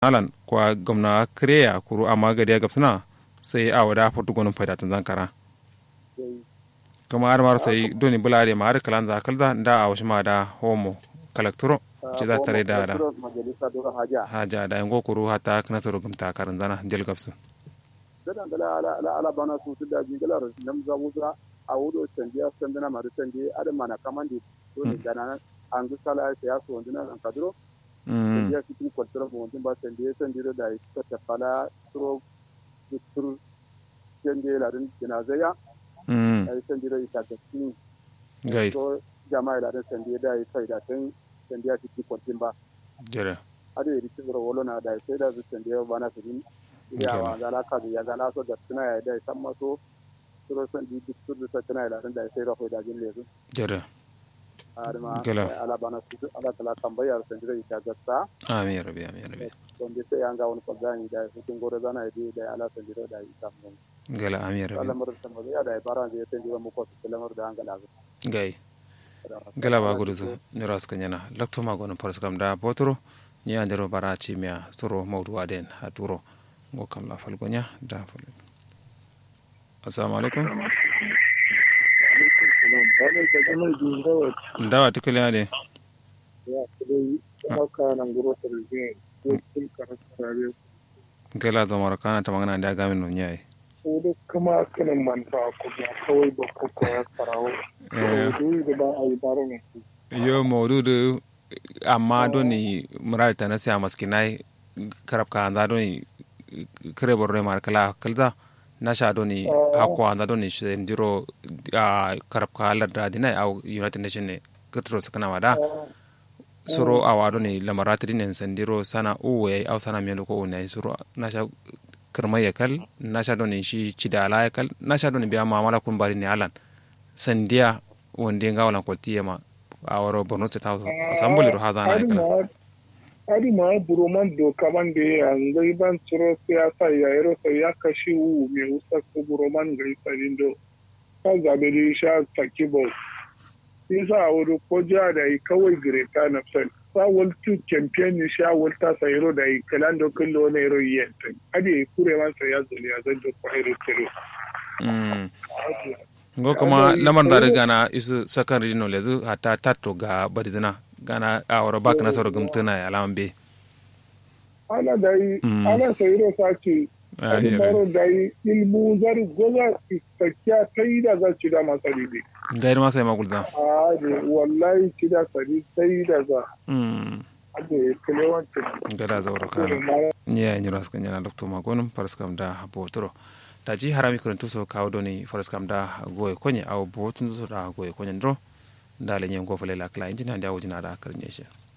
alan kwa gwamna kreya kuru amma gadi ga suna sai a wada fatu gonun faida tun zankara kuma har mar sai doni bulare ma har kalan za kalza da a wasu ma da homo kalakturo ci za tare da da haja da yango kuru hata kana toro gumta karin zana jel gabsu dadan gala ala ala ala bana su da ji gala nam za wuza a wudo tandiya sandana ma tandiya adam mana kamandi doni gana an gu sala ya so wandina an kadro tandiya su ku kwatara mo wandin ba tandiya tandiya da ita ta fala tro tur tandiya la din jinazaya ai tandiya ita ta tin gai so jama'a la din tandiya da ita da tan tandiya su ku kwatin ba jere ade yi tsiro wolo na da sai da su tandiya bana su din ya wa gala ka ya gala so da tuna ya da san maso suro san di duk su da tuna ya da sai da da jin lezu jere arma Gala. ala bana su ala kala tambaya san da ita gatta amin ya rabi amin ya rabi don da sai an ga wani fagani da su kun gore zana da da ala san da da ita mun gala amin ya rabi lamar san ba ya da bara da san da mu ko su lamar da an gala gai gala ba gudu zu nira suka nyana lakto ma gono paras kam da botoro ni andero bara ci miya turo mawdu aden ha turo ngo kam la fal gonya da fal assalamu alaikum ndawa tikali ade gala zo mara kana ta magana da gamin no nyai Udu kuma kanin manta ku ba kawai ba ku koya farawo. Udu da ba a yi baro ne. yo mawdudu amma doni mural ta nasi amaskinai karab ka anda doni kare borre mar kala kalda nasha doni hakko anda doni ndiro a karab ka larda dinai au united nation ne katro sakana wada suro awa doni lamarati dinen sandiro sana uwe au sana mielo ko unai suro nasha kirma ya kal nasha doni shi cidala ya kal nasha doni biya mamala kun bari ne alan sandiya wonde ngawalan ko tiyema a waro borno ta tawo asambuli ro haza na kala Adi ma buroman doka ban da ya ngai ban tsoro siyasa ya yaro sai ya kashi wu mai usa ko buroman gai sadin do. Ka zabe da sha taki bau. Isa a wuri ko jiya da yi kawai greta na fel. Sa waltu champion ni sha walta sa yaro da yi kalan do kullo na yaro yenta. Adi kure man sa ya zuli ya zan do ko yaro tero. ngo kuma lamar da riga na isu sakan rino lezu hata tatto ga badidina gana a waro bak na soro gumtuna ya lawan be Ana da yi, ana sa yaro sa ce Ah, Adi yeah, baro da yi ilmu zari goza istakya ta yi da za ci da masari ne. gairi ma sai magulda a ne wallahi ci da sari sai da za mm a ne kilewancin gada zauro kana ni ya nyura skan yana doktor magonum paraskam da botoro ta ji harami kun tuso kawo doni paraskam da goye konye aw botun so da goye konye ndro ndale nyen go fele la kla injina ndia wujina da karnye shi